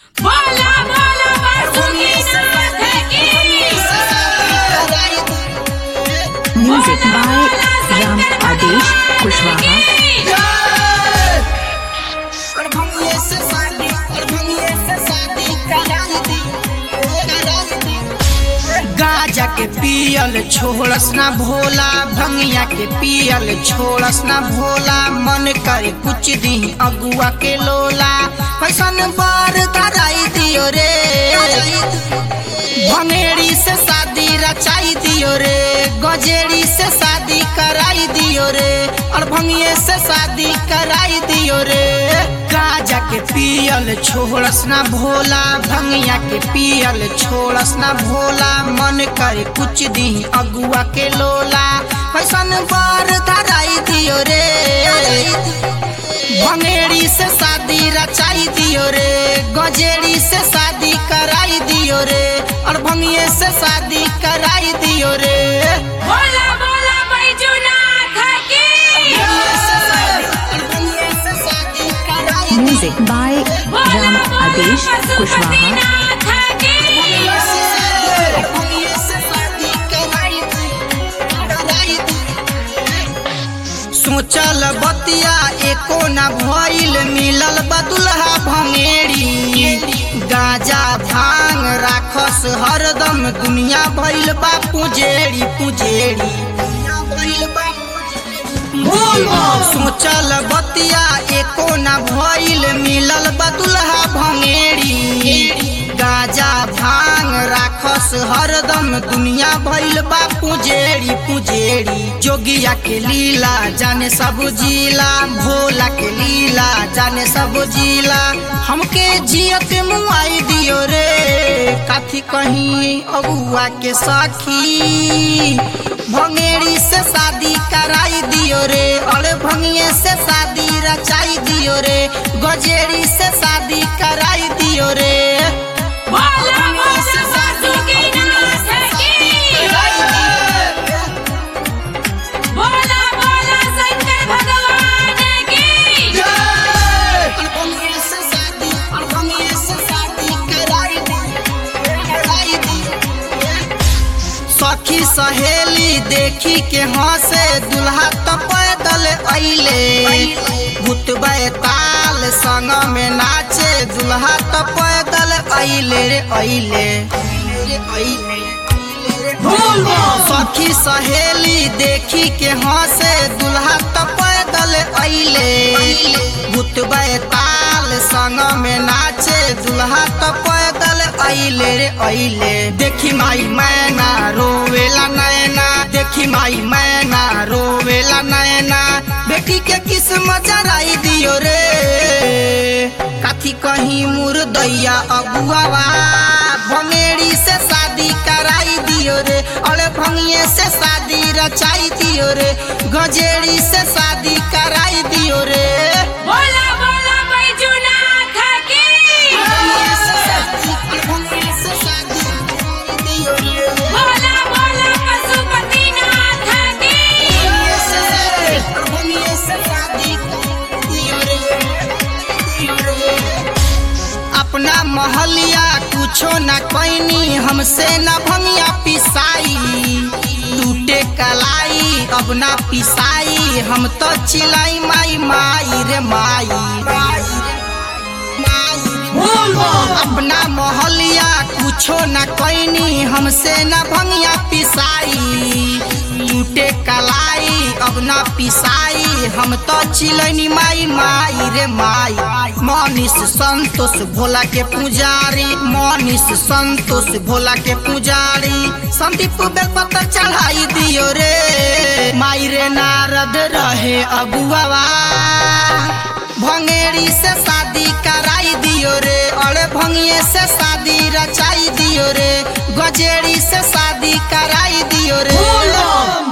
बोला बोला वासुकीनाथ की Music by Ram Adesh Kushwaha. गाजा के पियल छोड़स ना भोला भंगिया के पियल छोड़स ना भोला मन करे कुछ दी अगुआ के लोला कैसन बार कराई दियो रे भंगेड़ी से शादी रचाई दियो रे गजेड़ी से शादी कराई दियो रे और भंगिए से शादी कराई दियो रे गाजा के पियल छोड़स ना भोला भंगिया के पियल छोड़स ना भोला मन करे कुछ दी अगुआ के लोला कैसन बार धराई दियो रे भंगेड़ी से शादी रचाई दियो रे गजेड़ी से शादी कराई दियो रे और भंगिए से शादी कराई दियो रे बोला बोला बैजूनाथ की Music by बोला Ram बोला Adesh Kushwaha. पशुपतिनाथ की सोचल बतिया एको न भइल मिलल बदुल्हा भंगेड़ी गाजा भांग राखस हरदम दुनिया भइल बा पुजेड़ी पुजेड़ी सोचल बतिया एको न भइल मिलल बदुल्हा भंगेड़ी गाजा भांग राखस हरदम दुनिया भइल बा पुजेड़ी पुजेड़ी जोगिया के लीला जाने सब जिला भोला के लीला जाने सब जिला हमके जियत मुआई दियो रे काथी कहीं अगुआ के सखी भंगेड़ी से शादी कराई दियो रे और भंगिए से शादी रचाई दियो रे गजेड़ी से शादी कराई दियो रे बोला बोला वासुकीनाथ की बोला बोला शंकर भगवान की सखी सहेली देखी के हंसे दुल्हा तो पैदल अइले भूत ताल संग में नाचे दुल्हा तो पैदल अइले रे अइले सखी सहेली देखी के हंसे दुल्हा तो पैदल अइले भूत ताल संग में नाचे दुल्हा तो पैदल अइले रे अइले देखी माई मैना रोवेला नैना देखी माई मैना रोवेला नैना बेटी के किस्मत जराई दियो रे काथी कहीं मुर्दैया अगुआवा भंगेड़ी से शादी कराई दियो रे अरे भंगिए से शादी रचाई दियो रे गजेड़ी से शादी कराई दियो रे बोला बोला बैजूनाथ की बोला बोला पशुपतिनाथ की अपना महलिया कुछो न कैनी हमसे न भंगिया पिसाई टूटे कलाई अब ना पिसाई हम तो चिलाई माई माई रे माई अपना मोहलिया कुछो न कैनी हमसे न भंगिया पिसाई टूटे कलाई अब ना पिसाई हम तो चिलनी माई माई रे माई मनीष संतोष भोला के पुजारी मनीष संतोष भोला के पुजारी संदीप बेलपत्र चढ़ाई दियो रे माई रे नारद रहे अगुआवा भंगेड़ी से शादी कराई दियो रे अरे भंगिए से शादी रचाई दियो रे गजेड़ी से शादी कराई दियो रे